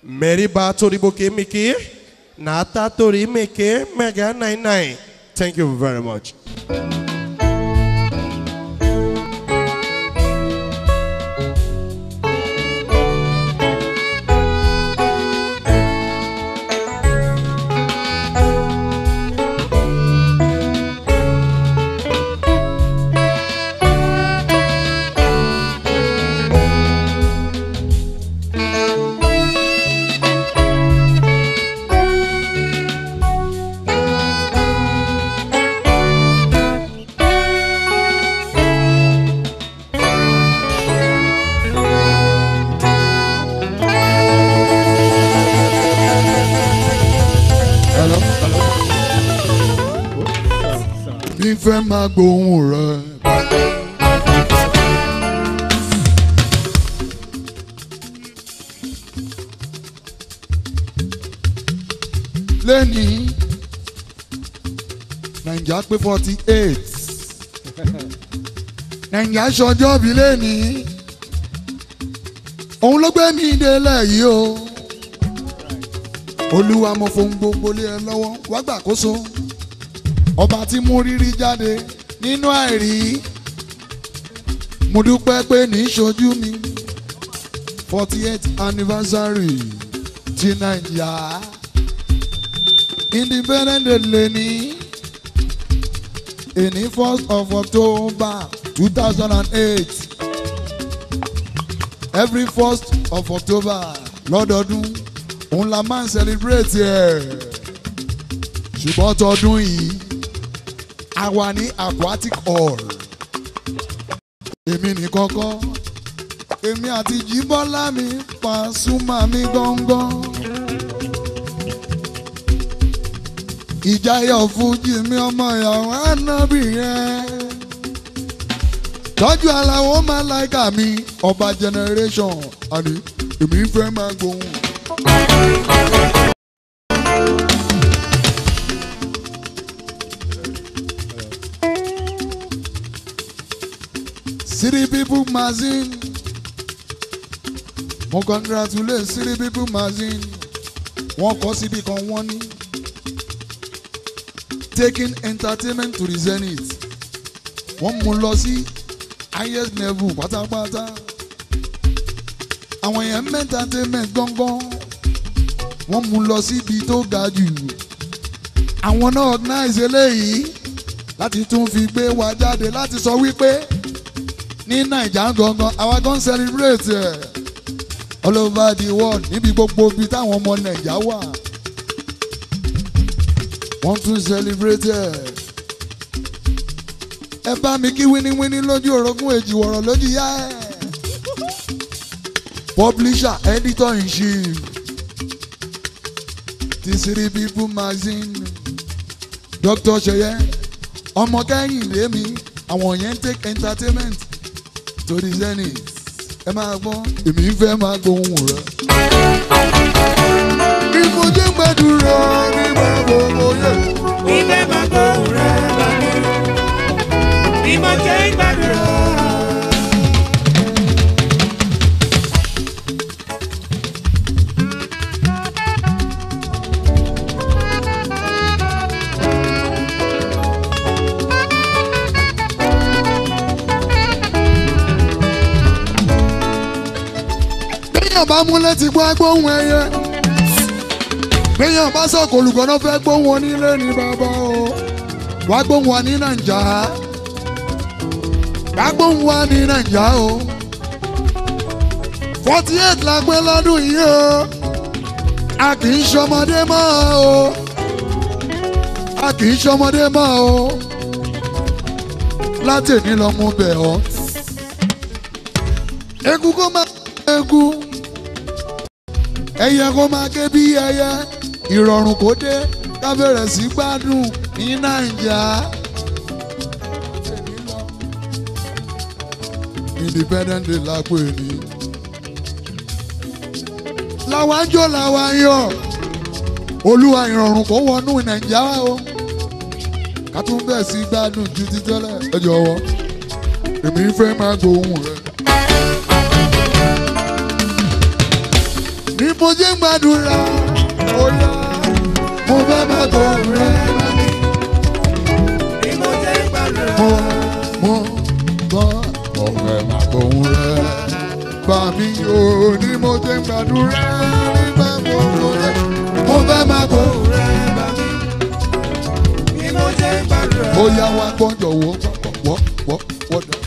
Meriba Toriboke Miki, Nata Tori Miki, Mega 99. Thank you very much. Hello? Mi fẹ́ máa gbóhùn rẹ̀. Lẹ́ni Nàìjíríà pé forty eight Nàìjíríà ṣọjọ́ bí lẹ́ni òun ló gbé mi délẹ̀ yìí o olúwa mo fohùn gbogbo lé ẹ lọ́wọ́ wá gbàkóso ọba tí mú rírí jáde nínú àìrí mo dúpẹ́ pé ní í ṣojú mi forty eight anniversary ti nàìjíríà independent day lẹ́ni èní first of october two thousand and eight every first of october lọ́dọọdún òun la máa ń celebrate ẹ̀ ṣùgbọ́n tọdún yìí a wà ní aquatic hall èmi nìkan kọ́ èmi àti jíbọ́lá mi Pasuma mi gángan ìjáyọ̀ fújì mi ọmọ ìyàwó ànábì yẹn tọ́jú aláwọ̀ máa láìka mi ọba generation àní èmi fẹ́ máa gbóhùn. City People Magazine. Mo congratulate City People Magazine. Wọ́n kọ́ síbi kan wọ́n ní. Taking entertainment to the zenith. Wọ́n mú lọ sí highest level pátápátá. Àwọn èèyàn ń entertainment gángan. Wọ́n mú lọ síbi tó ga jù. Àwọn náà organize eléyìí láti tún fi gbé wa jáde láti sọ wípé ní naija gangan àwa gan celebrate ẹ all over the world níbi gbogbo ibi táwọn ọmọ naija wà wọ́n tún celebrate ẹ ẹ bá mi kí wíníwíní lójú orogún èjì wọ̀rọ̀ lójú yá ẹ publisher editor in chief ti City People magazine Dr. Seye ọmọ kẹ́hìndé mi àwọn yẹn ń take entertainment torí zenith ẹ máa gbọ́ èmi ń fẹ́ máa gbóhùn rẹ. bí mo jẹ́ gbàdúrà nígbà gbogbo yẹ. Ibẹ̀ máa gbóhùn rẹ̀ bá mi. Bí mo jẹ́ ìgbàdúrà. béèyàn bá múlẹ̀ ti gbọ́ agbóhùn ẹyẹ. béèyàn bá sọ̀kò olùkọ́ náà fẹ́ gbóhùn onílé ní bàbá o. wàá gbóhùn wa ní nàìjà. wàá gbóhùn wa ní nàìjà o. forty eight la gbé lọ́dún yìí o. a kì í ṣọmọdé mọ́ o. a kì í ṣọmọdé mọ́ o. látẹ̀ní lọ mú bẹ̀ ọ́. egun kó máa egun ẹyẹ kó máa ké bí ẹyẹ ìrọ̀rùn kó dé ká bẹ̀rẹ̀ sí gbádùn ní nàìjà. independent day la pè ní. làwa ń jó làwa ń yọ̀ olúwa ìrọ̀rùn kó wọnú nàìjà wa o ká tún bẹ̀ sí gbádùn ju ti tẹ́lẹ̀ ẹ jọ̀wọ́ èmi fẹ́ máa gbóhùn rẹ. ní mo jẹ́ gbàdúrà bóyá mo fẹ́ máa gbóhùn rẹ bàbí. Bí mo jẹ́ gbàdúrà. mo mo gbọ́ ọ̀fẹ́ máa gbóhùn rẹ bá mi ò ní mo jẹ́ gbàdúrà nígbà mo mo jẹ́ mo fẹ́ máa gbóhùn rẹ bàbí. Bí mo jẹ́ gbàdúrà. ó yá wá gbọ́njọ wo wọ́ wọ́ wọ́ dà.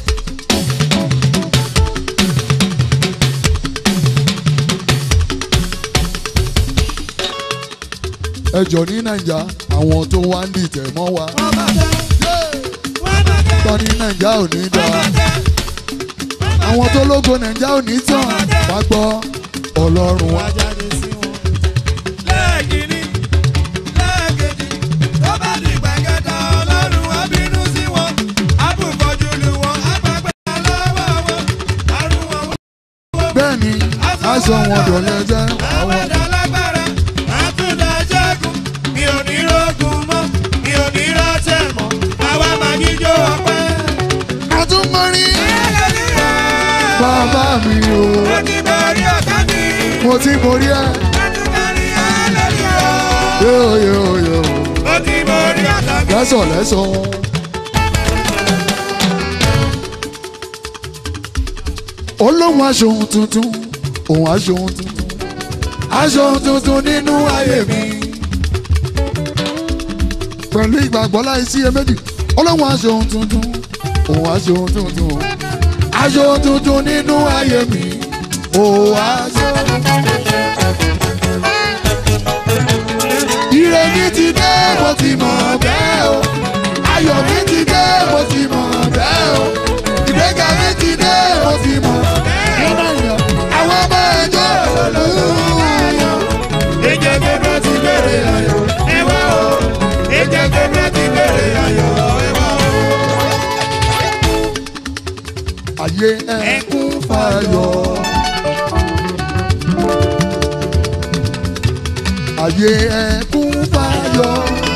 ẹ jọ ní nàìjà àwọn tó wá ń dìtẹ̀ mọ́ wa Wọ́n máa tẹ́. Wọ́n máa tẹ́. tọ́ ní nàìjà ò ní Wọ́n dáa máa tẹ́. àwọn tó lógo nàìjà ò ní tàn wá gbọ́ ọlọ́run wa. jáde sí wọn. lẹ́ẹ̀kìnní lẹ́ẹ̀kejì tó bá di gbẹ̀gẹ́ta ọlọ́run á bínú sí wọn. àbùkọ́jú lu wọn àgbàgbà lọ́wọ́ wọn. àrùn wọn bẹ́ẹ̀ ni aṣọ wọn dọ̀lẹ́ jẹ́ àwọn àwọn ẹ̀dá lágbára àtúndà ṣẹ́gun mi ò ní rógun mọ́ mi ò ní rọ́ṣẹ̀ mọ́ àwa máa jíjó ọpẹ́. àtúmọ̀rí hallelujah bàbá mi o mo ti borí ọ̀tá mi. mo ti borí ẹ àtúndàrí hallelujah yóò yóò yóò mo ti borí ọ̀tá mi. lẹ́sọ̀ lẹ́sọ̀. olóhùn aṣòhun tuntun òun aṣòhun tuntun aṣòhun tuntun nínú ayé mi pẹ̀lú ìgbàgbọ́ láì sí iyèméjì olóhùn aṣòhun tuntun òun aṣòhun tuntun aṣòhun tuntun nínú ayé mi òun aṣòhun ire mi ti dé mo ti mọ̀ bẹ́ẹ̀ o ayọ̀ mi ti dé mo ti mọ̀ bẹ́ẹ̀ o ìgbéga mi ti dé mo ti mọ̀ bẹ́ẹ̀ o àwọn ọmọ ẹjọ́ olóòyò Ẹ̀jẹ̀ gbẹgbẹ ti bèrè ayọ̀ ẹ wá o. Ẹ̀jẹ̀ gbẹgbẹ ti bèrè ayọ̀ ẹ wá o. ayé ẹkún fayọ̀ ayé ẹkún fayọ̀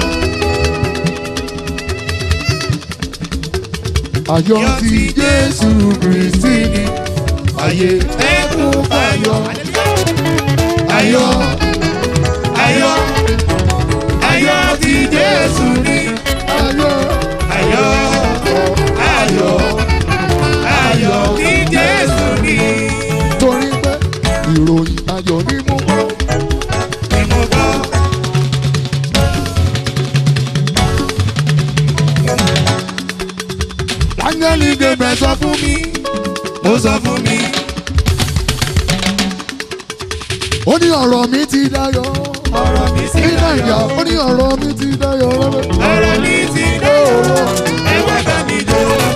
ayọ̀ ti Jésù Kristi ni ayé ẹkún fayọ̀ Ayọ̀ ayọ̀ ayọ̀ ti Jésù ní. ayọ̀ Ayọ̀ ayọ̀ ayọ̀ ti Jésù ní. torí pé ìròyìn ayọ̀ ni mo gbọ́. Ni mo gbọ́. áńgẹ́lì Gabriel sọ fún mi Ó sọ fún mi. ó ní ọ̀rọ̀ mi ti dayọ̀ Ọ̀rọ̀ mi sì ní nàìjà dayọ̀. ó ní ọ̀rọ̀ mi ti dayọ̀ rẹ́rẹ́. Ọ̀rọ̀ mi ti dayọ̀. Ẹ wá bá mi jó.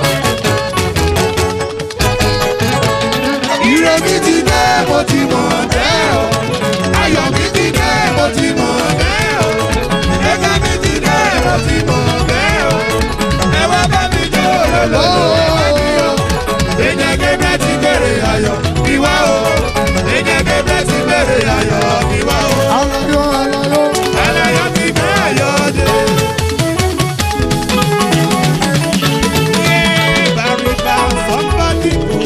ire mi ti dé mo ti mọ̀ bẹ́ẹ̀ o ayọ̀ mi ti dé mo ti mọ̀ bẹ́ẹ̀ o Ẹ̀ka mi ti dé, mo ti mọ̀ bẹ́ẹ̀ o. Ẹ wá bá mi jó lọ́lọ́lọ́. Ẹ̀jẹ̀ gẹ́gẹ́ ti bèrè ayọ̀ ìwá o. Ẹ̀jẹ̀ gẹ́gẹ́ ti bèrè ayọ̀ ìwá o. alayọ̀ alayọ̀ Àlàyé ti bẹ́ ayọ̀ dé. Bàrìbà somebody go.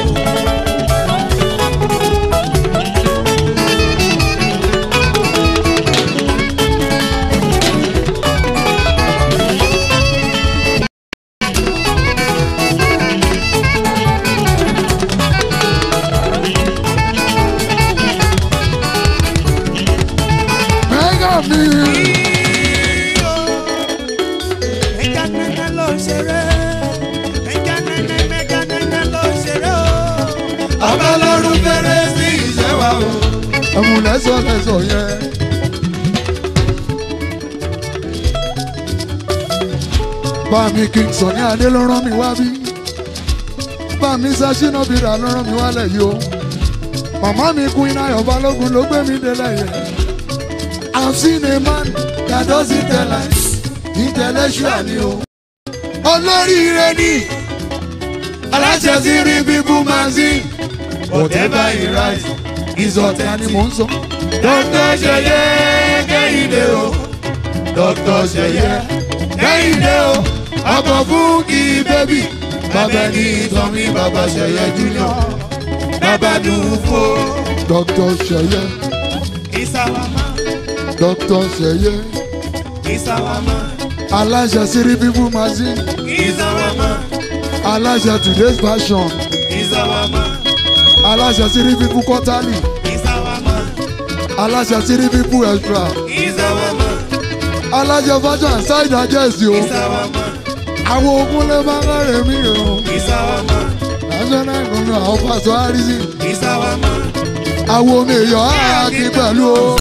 mẹ́gà mi Ẹja nẹ́nẹ́ ló ń ṣeré. Ẹja nẹ́nẹ́ mẹ́ja nẹ́nẹ́ ló ń ṣeré o. Ọba lọ́run fẹ́rẹ́ sí ìṣẹ́ wa o. ẹ̀mú lẹ́sọ̀ lẹ́sọ̀ yẹn. bá mi King Sunny Adé ló rán mi wá bí bá mi Ṣínà Bíra ló rán mi wálẹ̀ yìí o màmá mi Queen Ayọ̀ Balógun ló gbé mi délẹ̀ yẹn. I've seen a man that doesn't tell lies intellectual ni o. olóríire ni aláṣẹ sí rí bíbú magazine whatever he writes is ọ̀tẹ̀ ni mò ń sọ. Dr. Ṣeyẹ Kẹ́hìndé o. Dr. Ṣeyẹ Kẹ́hìndé o. ọkọ̀ fún kí bébì bàbá ní ìtàn mi bàbá Ṣẹ̀yẹ junior Bàbá dùn fún o. dr seye He's our man. dr seye He's our man. aláṣẹ sírí people magazine He's our man. aláṣẹ today's fashion He's our man. aláṣẹ sírí people quarterly He's our man. aláṣẹ sírí people extra He's our man. aláṣẹ fashion and side digest o He's our man. àwọn ogun lè máa ń rẹ̀ mí o He's our man. national government àwọn pàṣẹ àrísí He's our man. àwọn omi èèyàn á kí pẹ̀lú o.